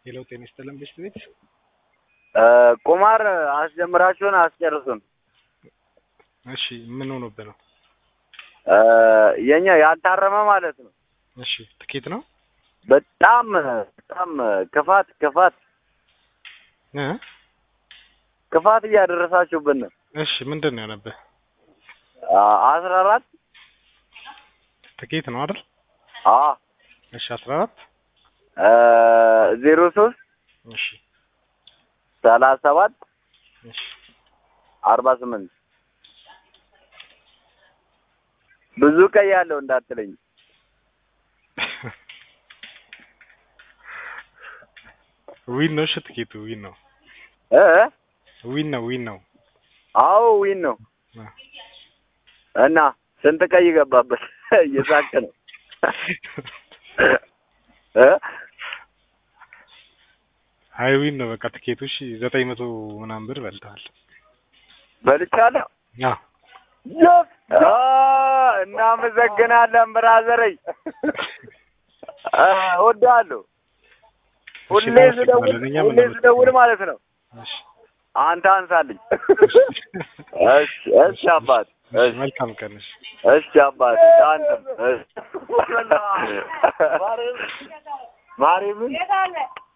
ሄሎ ጤና ይስጥልን ቤስት ቤት ቁማር አስጀምራችሁን አስጨርሱን። እሺ ምን ሆኖብህ ነው? የኛ ያልታረመ ማለት ነው። እሺ ትኬት ነው በጣም በጣም ክፋት ክፋት እ ክፋት እያደረሳችሁብን ነው። እሺ ምንድን ነው የሆነብህ? አስራ አራት ትኬት ነው አይደል? አ እሺ አስራ አራት ዜሮ ሶስት እሺ ሰላሳ ሰባት እሺ አርባ ስምንት ብዙ ቀይ ያለው እንዳትለኝ። ዊን ነው። እሺ ትኬቱ ዊን ነው። እ ዊን ነው ዊን ነው። አዎ ዊን ነው። አ። እና ስንት ቀይ ገባበት? እየሳቅ ነው እ አይ ዊን ነው በቃ ትኬቱ። እሺ ዘጠኝ መቶ ምናምን ብር በልተሃል። በልቻለሁ። አዎ የስ አ እናመሰግናለን ብራዘረኝ። አ እወድሃለሁ። ሁሌ እሺ፣ ስደውል እናመሰግናለን። እኛም ሁሌ ስደውል ማለት ነው እሺ አንተ አንሳልኝ። እሺ እሺ አባት እሺ፣ እሺ መልካም ቀን። እሺ እሺ አባት አንተም እሺ ማርያምን